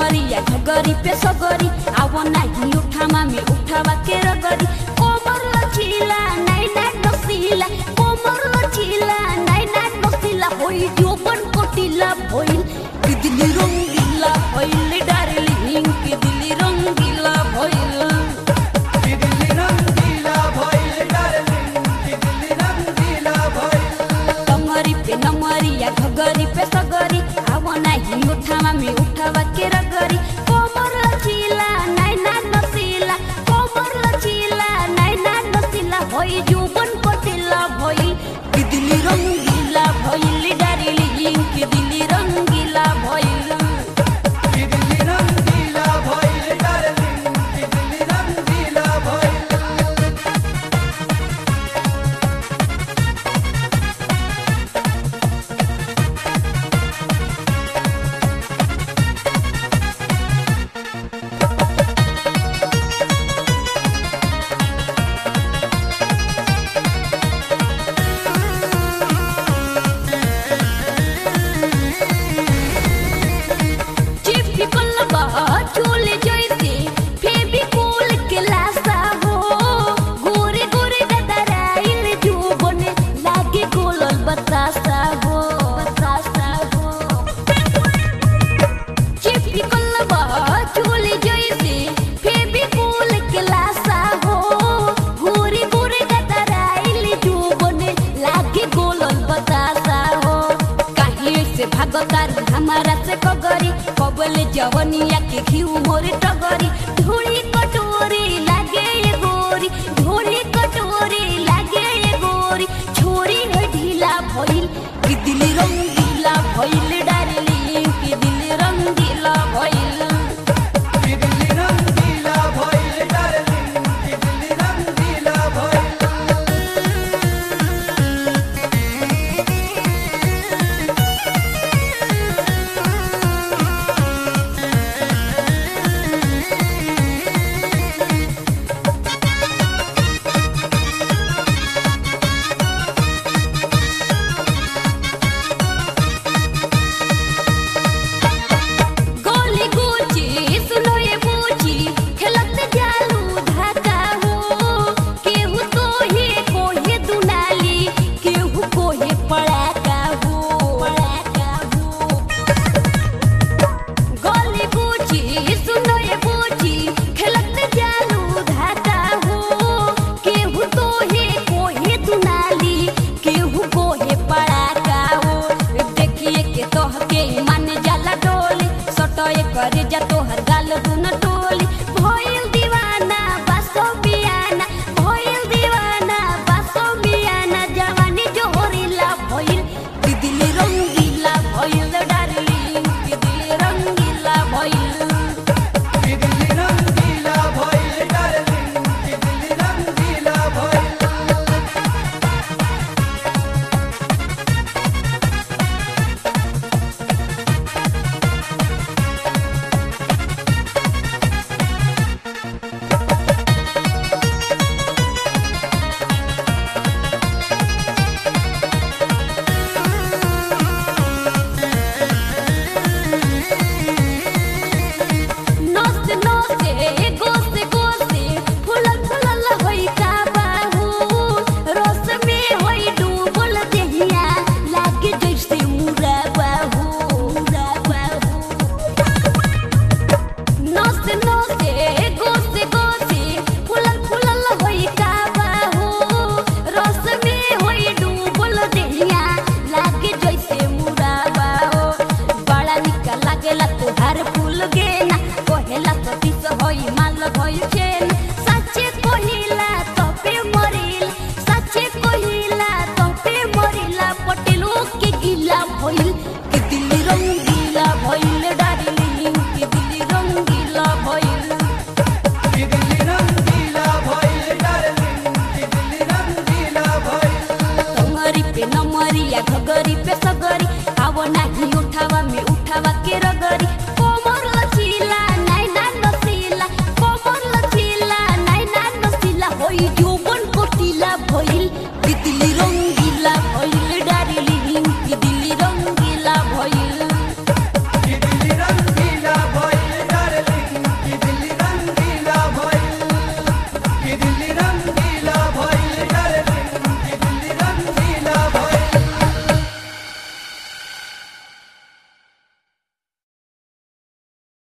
नमरिया घगरी पे सगरी आव नाही उठामा में उठावा के रगरी कोमर लचीला नाइ नाइ नसीला कोमर लचीला नाइ नाइ नसीला होई जोबन कोटिला भइल कि दिली रंगीला भइल डार्लिंग कि दिली रंगीला भइल कि दिल्ली रंगीला भइल डार्लिंग कि दिल्ली रंगीला भइल कमरी पे नमरिया घगरी पे सगरी आव नाही उठावा में उठावा के रगरी कोमर लचीला नाइ नाइ नसीला कोमर लचीला नाइ नाइ नसीला होई जुबन कोटिला भइल कि दिली रंगीला भइल डार्लिंग कि दिली रंगीला भइल कि दिल्ली रंगीला भइल डार्लिंग कि दिल्ली रंगीला भइल चिपी कलबा चोले जैसे फेविकोल के लासा हो गोरे गोरे गदराइल जुबन लागे गोलल बतासा हो बतासा हो चिपी कलबा चोले जैसे फेविकोल के लासा हो गोरे गोरे गदराइल जुबन लागे गोलल बतासा हो काहे से भागतार हमारा से कगरी कबले जवनिया के घिउ मोरे टगरी धूड़ी कटोरी लागे ये गोरी धूड़ी कटोरी लागे ये गोरी छोरी है ढीला भइल कि दिली रंगीला भइल डार्लिंग कि दिली रंगीला भइल कि दिल्ली रंगीला भइल डार्लिंग कि दिल्ली रंगीला भइल गोली गुची सुनो ये बूची खेलत जालू धाका हो केहू तो ही कोहे दुनाली केहू कोहे पड़ाका हो पड़ाका हो गोली गुची सुनो ये बूची खेलत जालू धाका हो केहू तो ही कोहे दुनाली केहू कोहे पड़ाका हो देखिए के तोह के मन जाला डोली सटोए करे जा तोहर गाल दुन टोली भइल दीवाना बासो बियाना भइल दीवाना बासो बियाना जवानी जोहरीला भइल कि दिली रंगीला भइल डार्लिंग कि दिली रंगीला भइल कि दिल्ली रंगीला भइल डार्लिंग कि दिल्ली रंगीला भइल नोसे नोसे गोसे गोसे फुलल फुलल होई का बाहू रस में होई डूबल देहिया लागे जैसे मुरा बाहू मुरा बाहू नोसे नोसे गोसे गोसे फुलल फुलल होई का बाहू रस में होई डूबल देहिया लागे जैसे मुरा बाहू बड़ा निका लागेला तोहार फूल गेना कहेला तो दिस होई माल भइल चेन सच्चे कहिला तपे मरिल सच्चे कहिला तपे मरिला पटेलो के गिला भइल कि दिल्ली रंगीला भइल डार्लिंग कि दिल्ली रंगीला भइल कि दिल्ली रंगीला भइल डार्लिंग कि दिल्ली रंगीला भइल कमरी पे नमरिया घगरी पे सगरी आव नाही उठावा में उठावा के रगरी